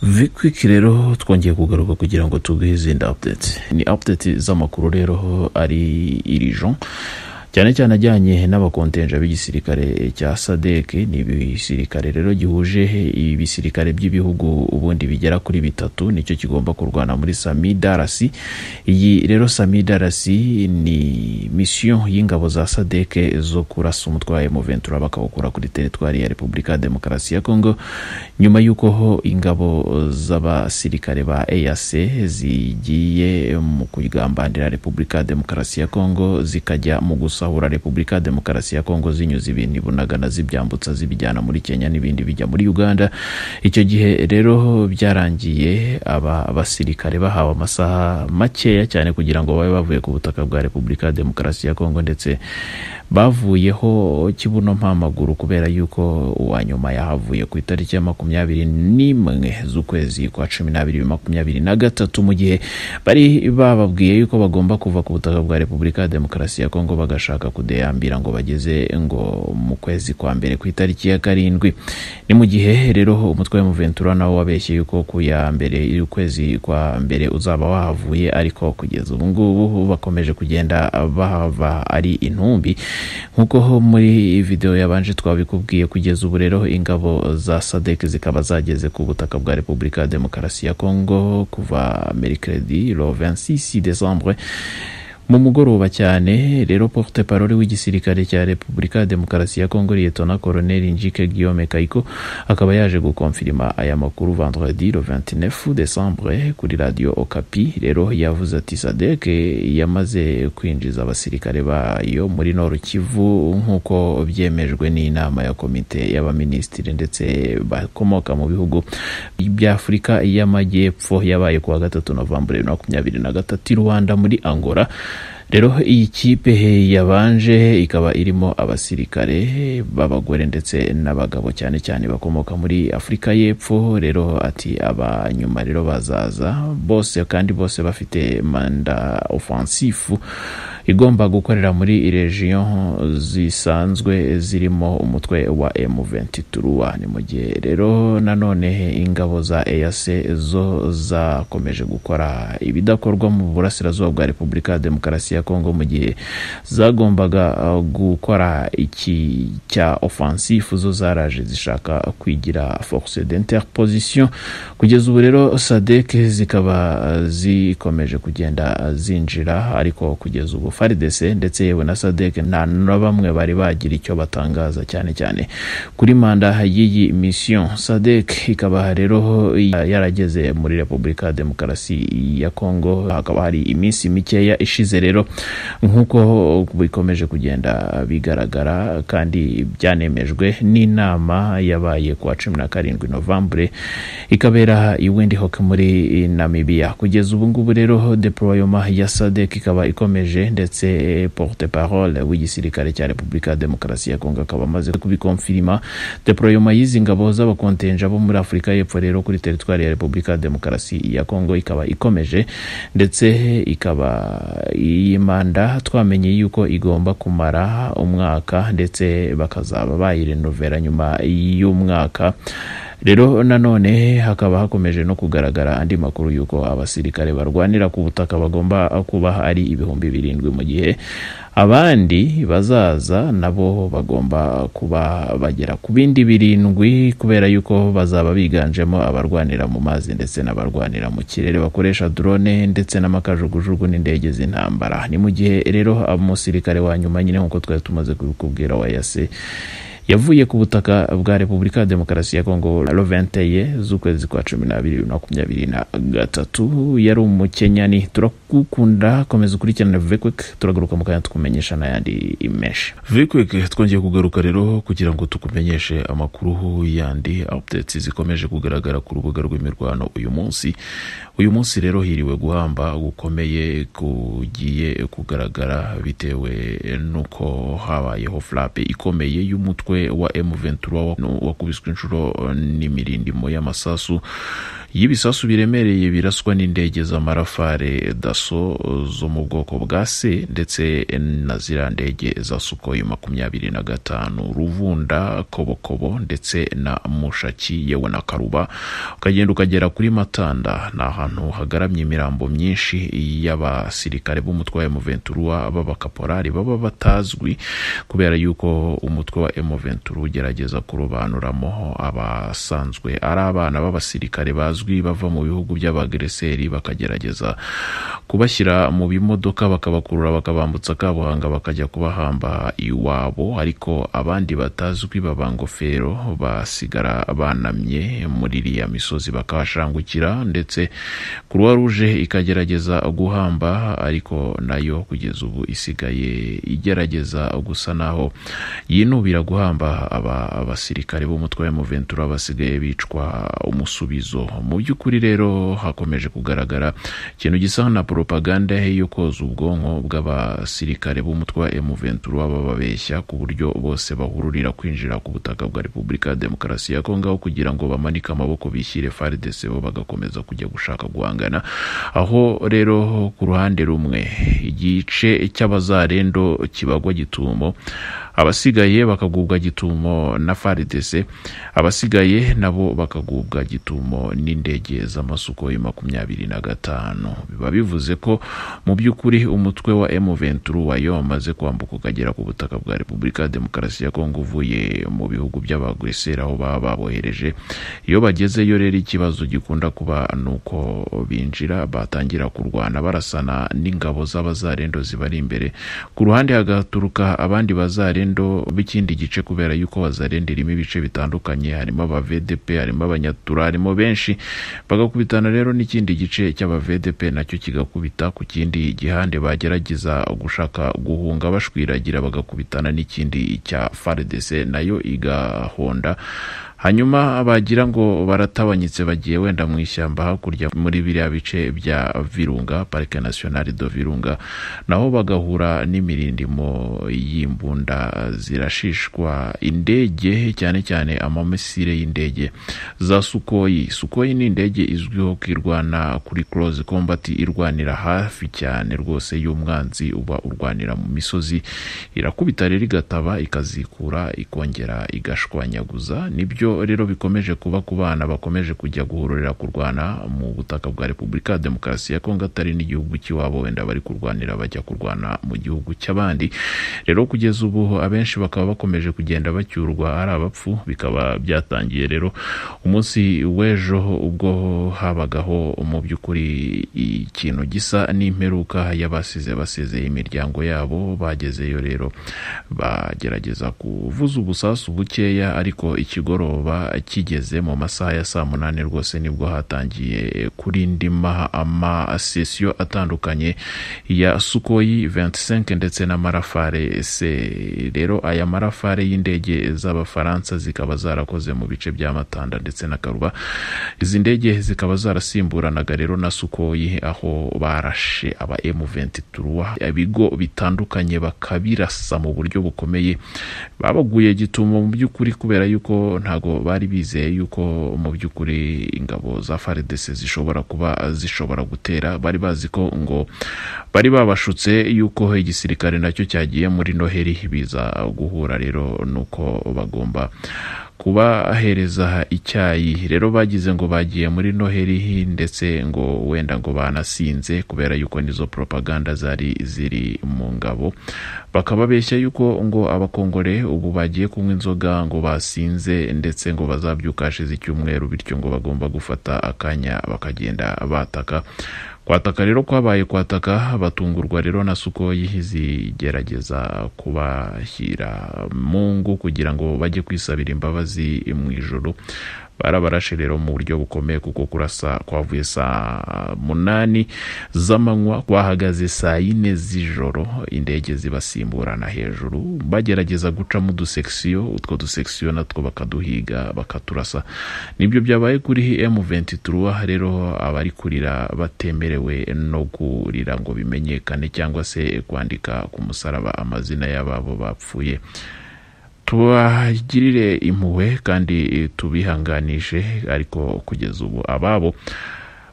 vikwiki rero twongeye kugaruka kugira ngo tuguhe izindi apudeti ni apudeti z'amakuru rero ari irijo cyane cyane ajyanye n'abakontenja b'igisirikare cya sadec ni ibisirikare rero gihuje ibisirikare by'ibihugu ubundi bigera kuri bitatu nicyo kigomba kurwana muri samidarasi iyi rero samidarasi ni misiyo y'ingabo za sadec zo kurasa umutwaye mu ventura bakawukura kuri teritwari ya repubulika ya demokarasi ya kongo nyuma y'uko ho ingabo z'abasirikare ba eac zigiye mu kugambanira repubulika ya demokarasi ya kongo zikajya mu gusa gusahura repubulika ya demokarasi ya kongo zinyuze ibintu bunagana zibyambutsa zibijyana muri kenya n'ibindi bijya muri uganda icyo gihe rero byarangiye aba basirikare bahawe amasaha makeya cyane kugira ngo babe bavuye ku butaka bwa repubulika ya demokarasi ya kongo ndetse bavuyeho kibuno mpamaguru kubera yuko uwa nyuma yahavuye ku itariki ya makumyabiri n'imwe z'ukwezi kwa cumi n'abiri makumyabiri na gatatu mu gihe bari bababwiye yuko bagomba kuva ku butaka bwa repubulika ya demokarasi ya kongo baga bagashaka kudeyambira ngo bageze ngo mu kwezi kwa mbere ku itariki ya karindwi ni mu gihe rero umutwe w'umuventura nawo wabeshye yuko ku ya mbere y'ukwezi kwa mbere uzaba wahavuye ariko kugeza ubu ngubu bakomeje kugenda bahava ari intumbi nk'uko muri videwo yabanje twabikubwiye kugeza ubu rero ingabo za sadek zikaba zageze ku butaka bwa repubulika ya demokarasi ya kongo kuva mercredi lo 26 décembre mu mugoroba cyane rero porte parole w'igisirikare cya repubulika ya demokarasi ya kongo liyetona koroneli njike guillaume kayiko akaba yaje gukonfirima aya makuru vendredi le 29 décembre kuri radio okapi rero yavuze ati sadek yamaze kwinjiza abasirikare bayo muri noru kivu nk'uko byemejwe n'inama ya komite y'abaminisitiri ndetse bakomoka mu bihugu by'afurika y'amajyepfo yabaye kuwa gatatu novambure makumyabiri na gatatu i rwanda muri angola rero iyi kipe yabanje ikaba irimo abasirikare b'abagore ndetse n'abagabo cyane cyane bakomoka muri afurika y'epfo rero ati abanyuma rero bazaza bose kandi bose bafite manda ofansifu igomba gukorera muri regiyo zisanzwe zirimo umutwe wa M23 ni mu gihe rero nanone ingabo za EAC zo zakomeje gukora ibidakorwa mu burasirazuba bwa Repubulika ya Demokarasi ya Kongo mu gihe zagombaga gukora iki cya offensive zo zaraje zishaka kwigira force d'interposition kugeza ubu rero SADC zikaba zikomeje kugenda zinjira ariko kugeza ubu faridese ndetse yewe na sadek nta na bamwe bari bagira icyo batangaza cyane cyane kuri manda y'iyi misiyo sadek ikaba rero yarageze muri repubulika ya demokarasi ya kongo hakaba hari iminsi mikeya ishize rero nk'uko bikomeje kugenda bigaragara kandi byanemejwe n'inama yabaye kuwa cumi na karindwi novambure ikabera i windhoek muri namibiya kugeza ubu ngubu rero deployoma ya sadek ikaba ikomeje ndetse ndetse porte parole w'igisirikare cya repubulika ya demokarasi ya kongo akaba amaze kubikonfirima deployoma y'izi ngabo z'abakontenja bo muri afurika y'epfo rero kuri teritwari ya repubulika ya demokarasi ya kongo ikaba ikomeje ndetse ikaba iyi manda twamenye yuko igomba kumara umwaka ndetse bakazaba bayirenovera nyuma y'umwaka rero nanone hakaba hakomeje no kugaragara andi makuru y'uko abasirikare barwanira ku butaka bagomba kuba ari ibihumbi birindwi mu gihe abandi bazaza nabo bagomba kuba bagera ku bindi birindwi kubera yuko bazaba biganjemo abarwanira mu mazi ndetse n'abarwanira mu kirere bakoresha drone ndetse n'amakajugujugu n'indege z'intambara ni mu gihe rero umusirikare wa nyuma nyine nk'uko twari tumaze kubikubwira wa yase yavuye ku butaka bwa repubulika ya demokarasi ya kongo lo 21 z'ukwezi kwa cumi n'abiri bibiri makumyabiri na gatatu yari umukenyani turagukunda komeza ukurikirane vikwik turagaruka mu kanya tukumenyesha n'ayandi menshi vikwik twongeye kugaruka rero kugira ngo tukumenyeshe amakuru yandi updates zikomeje kugaragara ku rubuga rw'imirwano uyu munsi uyu munsi rero hiriwe guhamba gukomeye kugiye kugaragara bitewe n'uko habayeho flape ikomeye y'umutwe umutwe wa M23 wakubiswe inshuro n'imirindimo y'amasasu y'ibisasu biremereye biraswa n'indege z'amarafare daso zo mu bwoko bwa se ndetse na ziriya ndege za sukoyi makumyabiri na gatanu ruvunda kobokobo ndetse na mushaki yewe na karuba ukagenda ukagera kuri matanda ni ahantu hagaramye imirambo myinshi y'abasirikare b'umutwe wa emuventurua b'abakaporari baba batazwi kubera yuko umutwe wa emuventura ugerageza kurobanuramo abasanzwe ari abana b'abasirikare bazwi bava mu bihugu by'abagreseri bakagerageza kubashyira mu bimodoka bakabakurura bakabambutsa kabuhanga bakajya kubahamba iwabo ariko abandi batazwi baba ngofero basigara banamye muri iriya misozi bakahashangukira ndetse kuruwa ruje ikagerageza guhamba ariko nayo kugeza ubu isigaye igerageza gusa naho yinubira guhamba aba abasirikare b'umutwe wa emuventura basigaye bicwa umusubizo mu by'ukuri rero hakomeje kugaragara ikintu gisa na propaganda yo koza ubwonko bw'abasirikare b'umutwe wa emuventura bababeshya ku buryo bose bahururira kwinjira ku butaka bwa repubulika ya demokarasi ya kongo aho kugira ngo bamanike amaboko bishyire fardc bo bagakomeza kujya gushaka guhangana aho rero ku ruhande rumwe igice cy'abazarendo kibagwa gitumo abasigaye bakagubwa gitumo na faridese abasigaye nabo bakagubwa gitumo n'indege z'amasukoi makumyabiri na gatanu biba bivuze ko mu by'ukuri umutwe wa M23 wayo wamaze kwambuka ukagera ku butaka bwa Repubulika ya Demokarasi ya Kongo uvuye mu bihugu by'abagwesera aho baba babohereje iyo bagezeyo rero ikibazo gikunda kuba ni uko binjira batangira kurwana barasana n'ingabo z'abazarendo zibari imbere ku ruhande hagaturuka abandi bazarendo bazarendo b'ikindi gice kubera yuko bazarenda irimo ibice bitandukanye harimo aba VDP harimo abanyatura harimo benshi bagakubitana rero n'ikindi gice cy'aba VDP nacyo kigakubita ku kindi gihande bagerageza gushaka guhunga bashwiragira bagakubitana n'ikindi cya FARDC nayo igahonda hanyuma bagira ngo baratabanyitse bagiye wenda mu ishyamba hakurya muri biriya bice bya virunga parike nasiyonari do virunga naho bagahura n'imirindimo y'imbunda zirashishwa indege cyane cyane amamisire y'indege za sukoyi sukoyi ni indege izwiho kwirwana kuri close combat irwanira hafi cyane rwose y'umwanzi uba urwanira mu misozi irakubita rero igataba ikazikura ikongera igashwanyaguza nibyo rero bikomeje kuba ku bana bakomeje kujya guhururira kurwana mu butaka bwa repubulika ya demokarasi ya kongo atari n'igihugu cy'iwabo wenda bari kurwanira bajya kurwana mu gihugu cy'abandi rero kugeza ubu abenshi bakaba bakomeje kugenda bacyurwa ari abapfu bikaba byatangiye rero umunsi w'ejo ubwo habagaho mu by'ukuri ikintu gisa n'imperuka y'abasize basezeye imiryango yabo bagezeyo rero bagerageza kuvuza ubusasu bukeya ariko ikigoro kigeze mu masaha ya saa munani rwose nibwo hatangiye kurindima amasesiyo atandukanye ya sukoyi 25 ndetse n'amarafare se rero aya marafare y'indege z'abafaransa zikaba zarakoze mu bice bya matanda ndetse na karuba izi ndege zikaba zarasimburanaga rero na sukoyi aho barashe aba m23 ibigo bitandukanye bakabirasa mu buryo bukomeye babaguye gitumo mu by'ukuri kubera yuko nta ntabwo bari bizeye yuko mu by'ukuri ingabo za faridese zishobora kuba zishobora gutera bari bazi ko ngo bari babashutse yuko igisirikare nacyo cyagiye muri noheri biza guhura rero nuko bagomba kubahereza icyayi rero bagize ngo bagiye muri noheri ndetse ngo wenda ngo banasinze kubera yuko nizo propaganda zari ziri mu ngabo bakaba beshya yuko ngo abakongore ubu bagiye kunywa inzoga ngo basinze ndetse ngo bazabyuka hashize icyumweru bityo ngo bagomba gufata akanya bakagenda bataka kwataka rero kwabaye kwataka batungurwa rero na sukoyi zigerageza kubashyira mu ngo kugira ngo bajye kwisabira imbabazi mu ijoro barabarashe rero mu buryo bukomeye kuko kurasa kwavuye saa munani z'amanywa kwahagaze saa yine z'ijoro indege zibasimburana hejuru bagerageza gucamo udusekisiyo utwo dusekisiyo natwo bakaduhiga bakaturasa nibyo byabaye kuri M23 rero abari kurira batemerewe no kurira ngo bimenyekane cyangwa se kwandika ku musaraba amazina y'ababo bapfuye tubagirire impuhwe kandi tubihanganishe ariko kugeza ubu ababo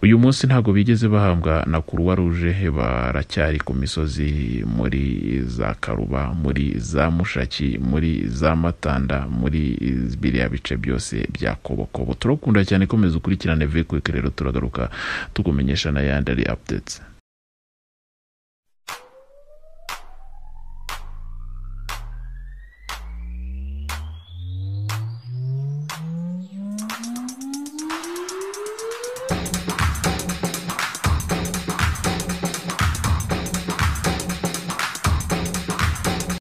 uyu munsi ntabwo bigeze bahambwa na kuruwa ruje baracyari ku misozi muri za karuba muri za mushaki muri za matanda muri biriya bice byose bya kobokobo turakunda cyane komeza ukurikirane vekuwike rero turagaruka tukumenyesha n'ayandi ari apudetse